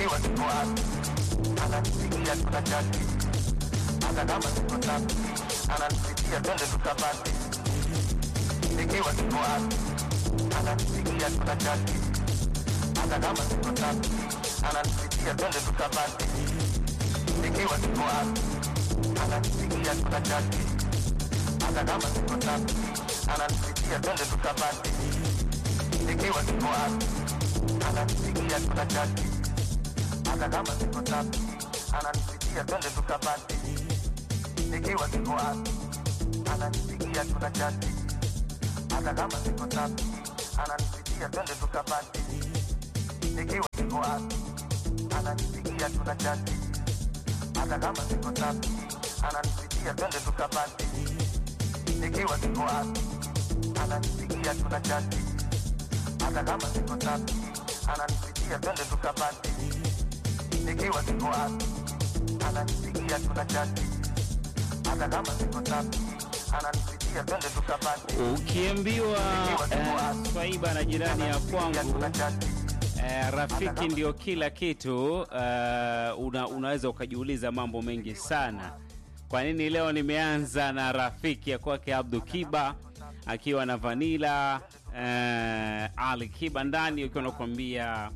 nikiwa tuko wapi ananipigia tunachati hata kama tuko safi ananipigia twende tukapate nikiwa tuko wapi ananipigia tunachati hata kama tuko safi ananipigia twende tukapate nikiwa tuko wapi ananipigia tunachati hata kama tuko safi ananipigia twende tukapate nikiwa tuko wapi ananipigia tunachati hata kama tuko safi ananipigia twende tukapate nikiwa tuko wapi ananipigia tunachati hata kama tuko safi ananipigia twende tukapate nikiwa tuko wapi ananipigia tunachati hata kama tuko safi ananipigia twende tukapate nikiwa tuko wapi ananipigia tunachati hata kama tuko safi ananipigia twende tukapate nikiwa tuko wapi ananipigia tunachati hata kama tuko safi ananipigia twende tukapate Ukiambiwa eh, swaiba na jirani ya kwangu tunachati eh, rafiki ndio kila kitu eh, una, unaweza ukajiuliza mambo mengi sana. Kwa nini leo nimeanza na rafiki ya kwake Abdu Kiba akiwa na Vanila eh, Ali Kiba ndani, ukiwa nakwambia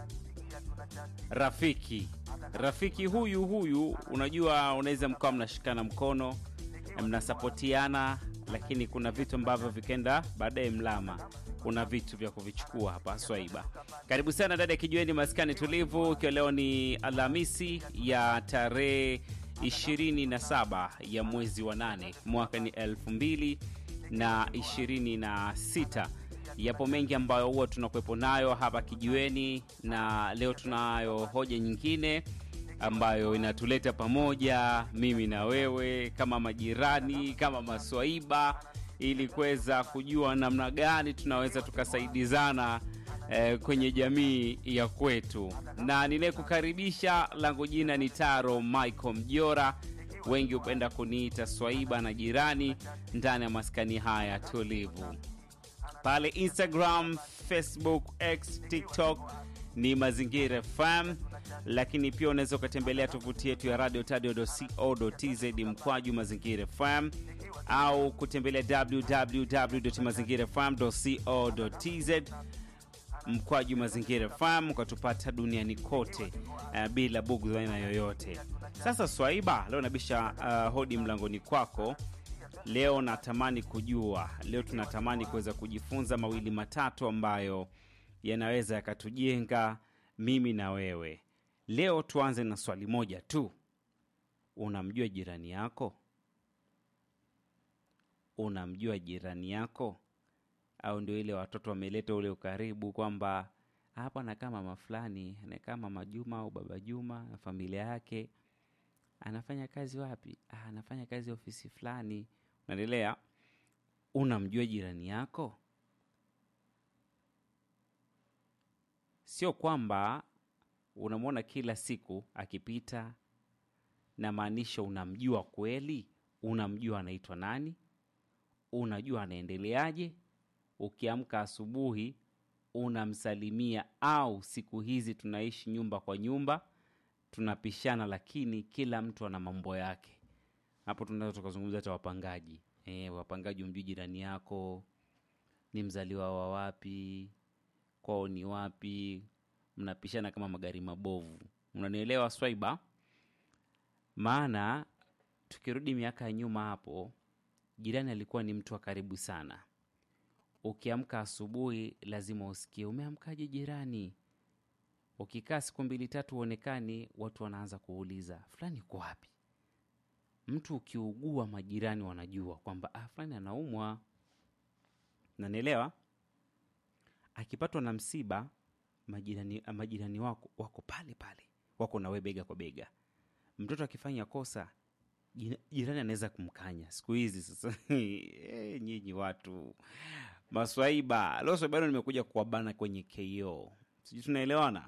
rafiki rafiki huyu huyu, unajua unaweza mkawa mnashikana mkono mnasapotiana, lakini kuna vitu ambavyo vikenda baadaye mlama. Kuna vitu vya kuvichukua hapa Swaiba. Karibu sana dada ya kijiweni, maskani tulivu, ikiwa leo ni Alhamisi ya tarehe 27 ya mwezi wa nane mwaka ni elfu mbili na ishirini na sita. Yapo mengi ambayo huwa tunakuwepo nayo hapa kijiweni, na leo tunayo hoja nyingine ambayo inatuleta pamoja mimi na wewe kama majirani, kama maswaiba, ili kuweza kujua namna gani tunaweza tukasaidizana eh, kwenye jamii ya kwetu. Na ninayekukaribisha langu jina ni Taro Michael Mjora, wengi hupenda kuniita swaiba na jirani, ndani ya maskani haya tulivu pale Instagram, Facebook, X, TikTok ni Mazingira FM, lakini pia unaweza ukatembelea tovuti yetu ya radio tadio.co.tz mkwaju Mazingira FM au kutembelea www.mazingirafm.co.tz mkwaju Mazingira FM ukatupata duniani kote uh, bila bugu za aina yoyote. Sasa Swaiba, leo nabisha uh, hodi mlangoni kwako. Leo natamani kujua, leo tunatamani kuweza kujifunza mawili matatu ambayo yanaweza yakatujenga mimi na wewe. Leo tuanze na swali moja tu. Unamjua jirani yako? Unamjua jirani yako? Au ndio ile watoto wameleta ule ukaribu kwamba hapa anakaa mama fulani, anakaa mama Juma au baba Juma na familia yake. Anafanya kazi wapi? Ah, anafanya kazi ofisi fulani. Unaendelea? Unamjua jirani yako? Sio kwamba unamwona kila siku akipita, na maanisha unamjua kweli. Unamjua anaitwa nani, unajua anaendeleaje. Ukiamka asubuhi unamsalimia, au siku hizi tunaishi nyumba kwa nyumba, tunapishana, lakini kila mtu ana mambo yake. Hapo tunaweza tukazungumza hata wapangaji. E, wapangaji, umjui jirani yako, ni mzaliwa wa wapi, kwao ni wapi, mnapishana kama magari mabovu. Unanielewa Swaiba? Maana tukirudi miaka ya nyuma hapo, jirani alikuwa ni mtu wa karibu sana. Ukiamka asubuhi lazima usikie umeamkaje jirani. Ukikaa siku mbili tatu uonekani, watu wanaanza kuuliza fulani uko wapi? Mtu ukiugua, majirani wanajua kwamba ah, fulani anaumwa. Nanielewa? Akipatwa na msiba, majirani, majirani wako wako pale pale, wako nawe bega kwa bega. Mtoto akifanya kosa, jina- jirani anaweza kumkanya. Siku hizi sasa eh, nyinyi watu maswaiba. Leo swaiba leo nimekuja kuwabana kwenye KO, sijui tunaelewana.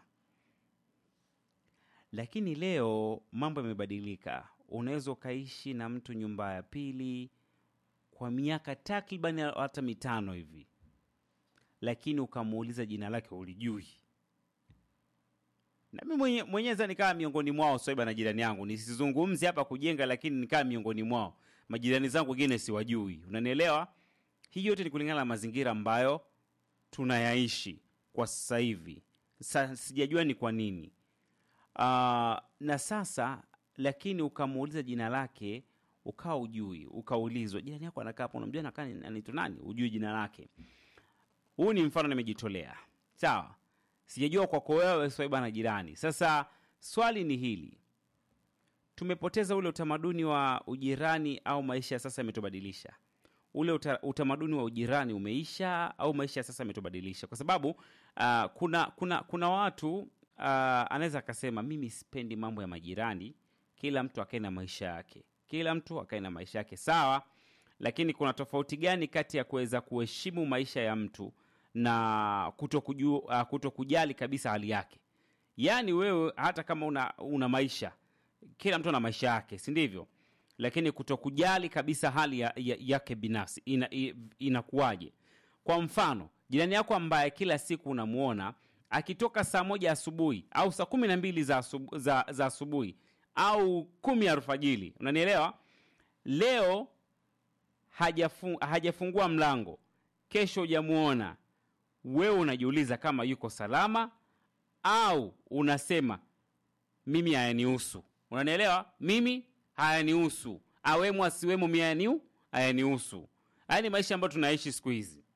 Lakini leo mambo yamebadilika. Unaweza ukaishi na mtu nyumba ya pili kwa miaka takriban hata mitano hivi, lakini ukamuuliza jina lake ulijui. na mimi mwenye, mwenyeza nikaa miongoni mwao swaiba na jirani yangu nisizungumzi hapa kujenga lakini nikaa miongoni mwao majirani zangu wengine siwajui unanielewa hii yote ni kulingana na mazingira ambayo tunayaishi kwa sasa hivi Sa, sijajua ni kwa nini uh, na sasa lakini ukamuuliza jina lake ukawa ujui ukaulizwa jirani yako anakaa hapo unamjua nakaa ni- anaitwa nani ujui jina lake huu ni mfano nimejitolea sawa sijajua kwako wewe swaiba na jirani sasa swali ni hili tumepoteza ule utamaduni wa ujirani au maisha ya sasa yametubadilisha ule uta, utamaduni wa ujirani umeisha au maisha ya sasa yametubadilisha kwa sababu uh, kuna kuna kuna watu uh, anaweza akasema mimi sipendi mambo ya majirani kila mtu akae na maisha yake kila mtu akae na maisha yake sawa lakini kuna tofauti gani kati ya kuweza kuheshimu maisha ya mtu na kutokuju, uh, kutokujali kabisa hali yake yaani wewe hata kama una, una maisha kila mtu ana maisha yake si ndivyo lakini kutokujali kabisa hali ya, ya, yake binafsi ina, i- inakuwaje kwa mfano jirani yako ambaye kila siku unamuona akitoka saa moja asubuhi au saa kumi na mbili za, asubu, za, za asubuhi au kumi alfajili unanielewa leo hajafu, hajafungua mlango kesho hujamuona wewe unajiuliza kama yuko salama au unasema mimi hayanihusu unanielewa mimi hayanihusu awemo asiwemo mi hayaniu hayanihusu haya ni maisha ambayo tunaishi siku hizi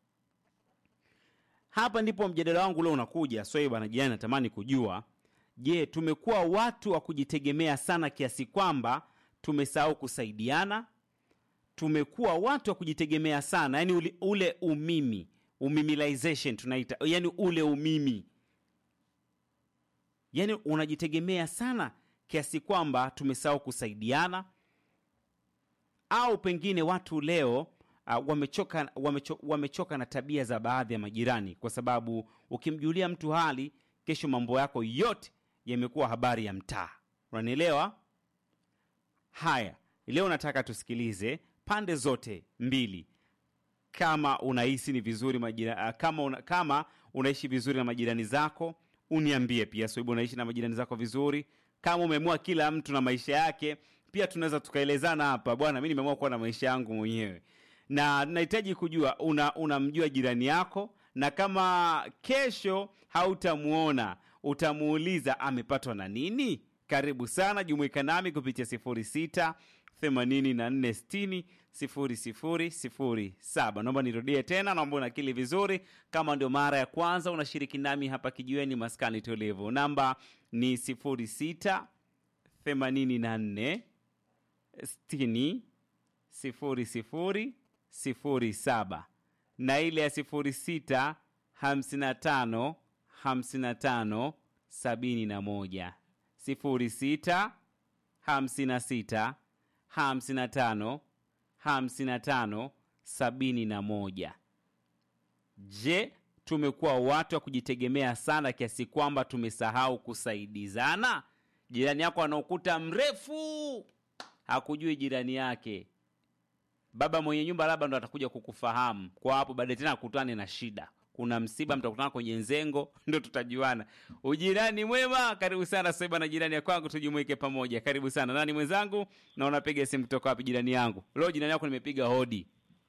hapa ndipo mjadala wangu leo unakuja swai bwana jirani natamani kujua je tumekuwa watu wa kujitegemea sana kiasi kwamba tumesahau kusaidiana tumekuwa watu wa kujitegemea sana yani ule, ule umimi umimilization tunaita yani ule umimi yani unajitegemea sana kiasi kwamba tumesahau kusaidiana au pengine watu leo uh, wamechoka, wamecho, wamechoka na tabia za baadhi ya majirani kwa sababu ukimjulia mtu hali kesho mambo yako yote yamekuwa habari ya mtaa unanielewa haya leo nataka tusikilize pande zote mbili kama unahisi ni vizuri majira, kama, una, kama unaishi vizuri na majirani zako uniambie pia sababu unaishi na majirani zako vizuri kama umeamua kila mtu na maisha yake pia tunaweza tukaelezana hapa bwana mi nimeamua kuwa na maisha yangu mwenyewe na nahitaji kujua una unamjua jirani yako na kama kesho hautamuona utamuuliza amepatwa na nini karibu sana jumuika nami kupitia 06 84 60 0007 naomba nirudie tena naomba unakili vizuri kama ndio mara ya kwanza unashiriki nami hapa kijiweni maskani tulivu namba ni 06 84 60 00 07 na ile ya 06 55 55 71 06 56 55 55 71 je tumekuwa watu wa kujitegemea sana kiasi kwamba tumesahau kusaidizana jirani yako ana ukuta mrefu hakujui jirani yake baba mwenye nyumba labda ndo atakuja kukufahamu kwa hapo baadaye tena akutane na shida kuna msiba mtakutana kwenye nzengo ndo tutajuana ujirani mwema karibu sana saiba na jirani ya kwangu tujumuike pamoja karibu sana nani mwenzangu na unapiga simu kutoka wapi jirani yangu leo jirani yako nimepiga hodi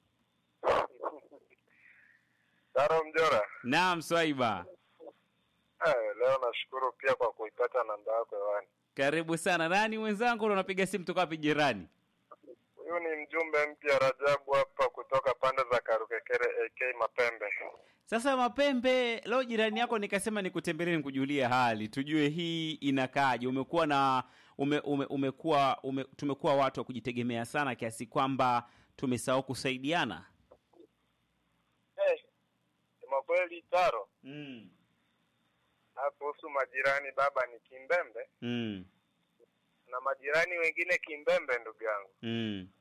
Daro Mjora, naam swaiba eh, leo nashukuru pia kwa kuipata namba yako hewani. karibu sana nani mwenzangu na unapiga simu kutoka wapi jirani Huyu ni mjumbe mpya Rajabu hapa kutoka pande za Karukekere AK Mapembe. sasa mapembe leo jirani yako nikasema nikutembelee nikujulie hali tujue hii inakaaje umekuwa na ume, ume, umekuwa ume, tumekuwa watu wa kujitegemea sana kiasi kwamba tumesahau kusaidiana Eh, sema kweli Taro, mm. na kuhusu majirani, baba ni kimbembe Mm. na majirani wengine kimbembe, ndugu yangu, Mm.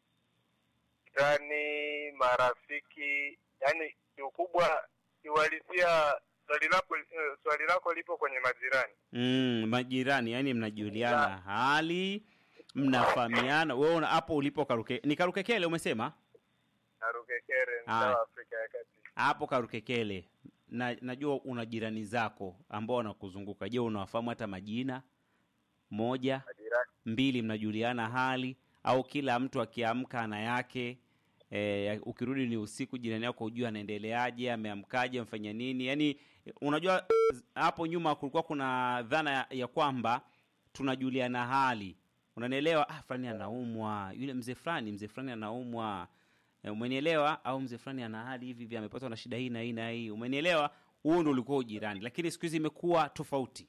yani marafiki, yani kiukubwa kiuhalisia swali lako eh, swali lako lipo kwenye majirani. Mm. majirani yani mnajuliana hali mnafahamiana wewe una- hapo ulipo karuke ni karukekele umesema Karukekere, mtaa Haya. wa Afrika ya Kati. hapo karukekele na najua una jirani zako ambao wanakuzunguka. Je, unawafahamu hata majina? Moja, Majirani mbili, mnajuliana hali au kila mtu akiamka ana yake? E, ukirudi ni usiku, jirani yako hujua anaendeleaje, ameamkaje, amfanya nini? Yaani unajua z- hapo nyuma kulikuwa kuna dhana ya, ya kwamba tunajuliana hali, unanielewa? Ah, fulani anaumwa, yule mzee fulani, mzee fulani anaumwa, e, umenielewa? Au mzee fulani ana hali hivi hivi, amepatwa na shida hii na hii na hii, umenielewa? Huo ndo ulikuwa ujirani, lakini siku hizi imekuwa tofauti.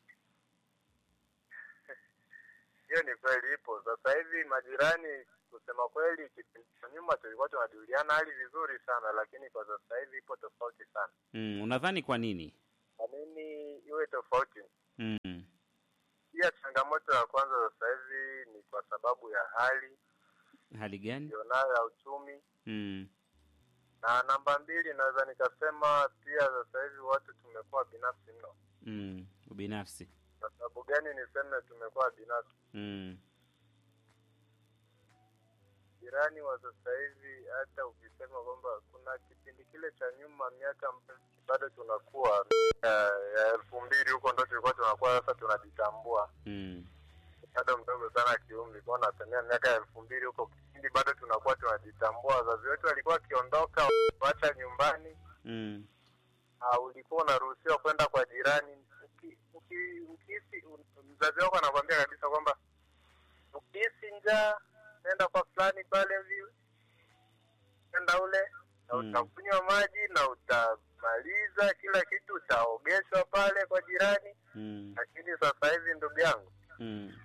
hiyo ni kweli ipo. Sasa hivi majirani, kusema kweli, kipindi cha nyuma tulikuwa tunajuliana hali vizuri sana, lakini kwa sasa hivi ipo tofauti sana. Mm, unadhani kwa nini? Kwa nini iwe tofauti? Mm, Pia changamoto ya kwanza sasa hivi ni kwa sababu ya hali hali gani? ilionayo ya uchumi, Mm, na namba mbili naweza nikasema pia sasa hivi watu tumekuwa binafsi mno. mm, ubinafsi. Kwa sababu gani niseme tumekuwa binafsi? Mm, Jirani wa sasa hivi, hata ukisema kwamba kuna kipindi kile cha nyuma, miaka ambayo bado tunakuwa ya ya elfu mbili huko ndo tulikuwa tunakuwa sasa tunajitambua, mm, bado mdogo sana kiumri, kwa nasemea miaka ya elfu mbili huko, kipindi bado tunakuwa tunajitambua. Wazazi wetu walikuwa wakiondoka wacha nyumbani, mm, uh, ulikuwa unaruhusiwa kwenda kwa jirani. Uki- uki- Ukihisi mzazi wako anakwambia kabisa kwamba ukihisi njaa nenda kwa fulani pale hivi, nenda ule na Mm. utakunywa maji na utamaliza kila kitu, utaogeshwa pale kwa jirani. mm, Lakini sasa hivi ndugu yangu, mm,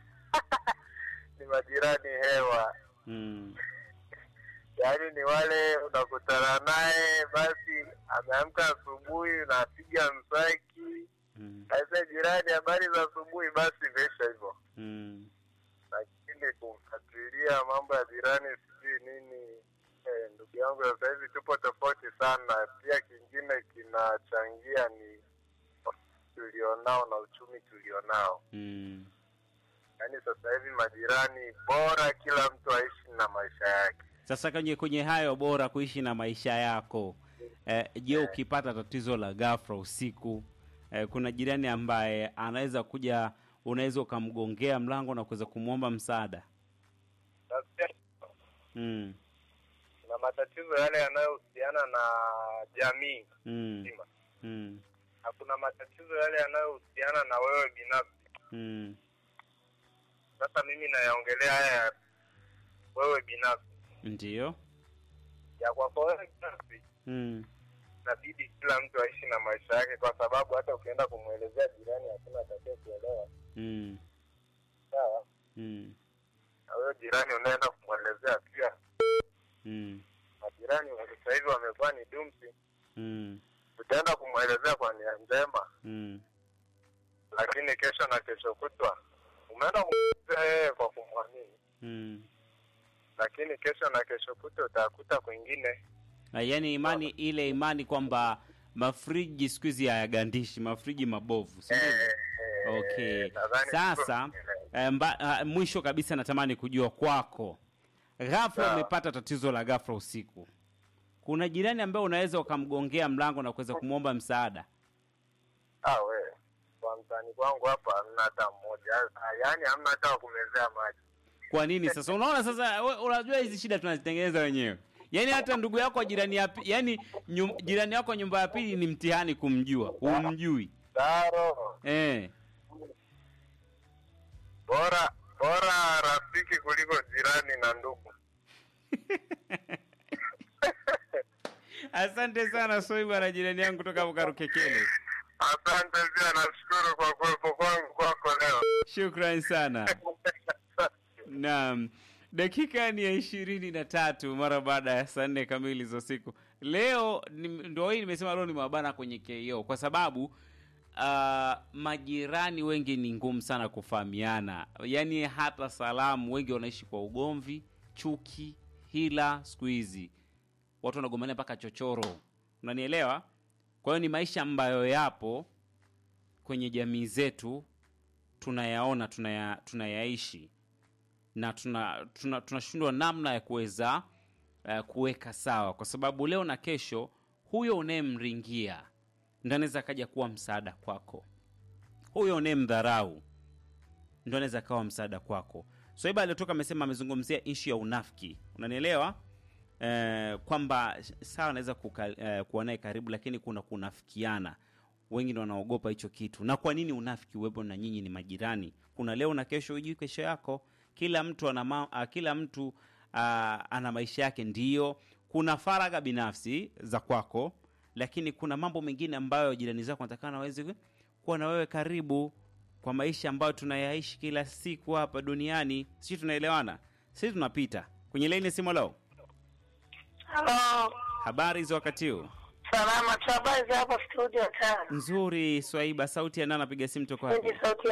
ni majirani hewa, mm, yaani ni wale unakutana naye, basi ameamka asubuhi, unapiga mswaki mm, Aise jirani, habari za asubuhi. Basi imeisha hivyo, mm. lakini kufuatilia mambo ya jirani sijui nini eh, ndugu yangu, sasa hivi tupo tofauti sana. Pia kingine kinachangia ni tulionao na uchumi tulionao, Mm. yaani sasa hivi majirani bora kila mtu aishi na maisha yake. Sasa kwenye kwenye hayo bora kuishi na maisha yako eh, je, ukipata tatizo la ghafla usiku eh, kuna jirani ambaye anaweza kuja, unaweza ukamgongea mlango na kuweza kumwomba msaada Sasa mm. kuna matatizo yale yanayohusiana na jamii Mm. nzima Mm. na kuna matatizo yale yanayohusiana na wewe binafsi. Mm. Sasa mimi nayaongelea haya ya wewe binafsi, Ndiyo. ya kwako wewe binafsi, Mm. inabidi kila mtu aishi na maisha yake, kwa sababu hata ukienda kumwelezea jirani hakuna atakaye kuelewa. Mm. Sawa, Mm. na wewe jirani unaenda kumwelezea pia. Mm. Majirani wa sasa hivi wamekuwa ni dumsi. Mm. Utaenda kumwelezea kwa nia njema, Mm. lakini kesho na kesho kutwa umeenda kumwelezea yeye kwa kumwamini, Mm. lakini kesho na kesho kutwa utakuta kwingine Na yaani imani ile imani kwamba mafriji siku hizi hayagandishi, mafriji mabovu, si ndivyo? eh, eh, Okay. nadhani Sasa eh, mba, ah, mwisho kabisa natamani kujua kwako, ghafla Sawa. umepata tatizo la ghafla usiku, kuna jirani ambaye unaweza ukamgongea mlango na kuweza kumwomba msaada? Ah, we kwa mtani kwangu hapa hamna hata mmoja, Ah, yaani hamna hata wa kumezea maji. Kwa nini sasa? Unaona sasa, we- unajua hizi shida tunazitengeneza wenyewe. Yaani hata ndugu yako wa jirani ya pi- yaani nyum, jirani yako wa nyumba ya pili ni mtihani kumjua, humjui Daro eh. bora bora rafiki kuliko jirani na ndugu. Asante sana Soi bwana, jirani yangu kutoka hapo Karukekele. Asante pia, nashukuru kwa kuwepo kwangu kwako leo. Shukran sana. Naam, dakika ni ya ishirini na tatu mara baada ya saa nne kamili za usiku. Leo ni- ndo hii nimesema leo ni mabana kwenye KO kwa sababu uh, majirani wengi ni ngumu sana kufahamiana, yaani hata salamu, wengi wanaishi kwa ugomvi, chuki, hila. Siku hizi watu wanagombania mpaka chochoro, unanielewa? Kwa hiyo ni maisha ambayo yapo kwenye jamii zetu tunayaona tunaya, tunayaishi na tuna tuna- tunashindwa namna ya kuweza uh, kuweka sawa, kwa sababu leo na kesho huyo unayemringia ndo anaweza akaja kuwa msaada kwako huyo unayemdharau ndo anaweza akawa msaada kwako swaiba aliotoka amesema amezungumzia ishu ya unafiki unanielewa eh, kwamba sawa anaweza kuka- eh, kuwa naye karibu lakini kuna kunafikiana wengi ndo wanaogopa hicho kitu na kwa nini unafiki uwepo na nyinyi ni majirani kuna leo na kesho hujui kesho yako kila mtu ana ma, uh, kila mtu uh, ana maisha yake ndiyo kuna faragha binafsi za kwako lakini kuna mambo mengine ambayo jirani zako natakana waweze kuwa na wewe karibu kwa maisha ambayo tunayaishi kila siku hapa duniani sisi tunaelewana sisi tunapita kwenye laini simu leo Halo, habari za wakati huu salama tu, habari za hapo studio tano? nzuri swaiba sauti ya nani anapiga simu toka wapi Hindi sauti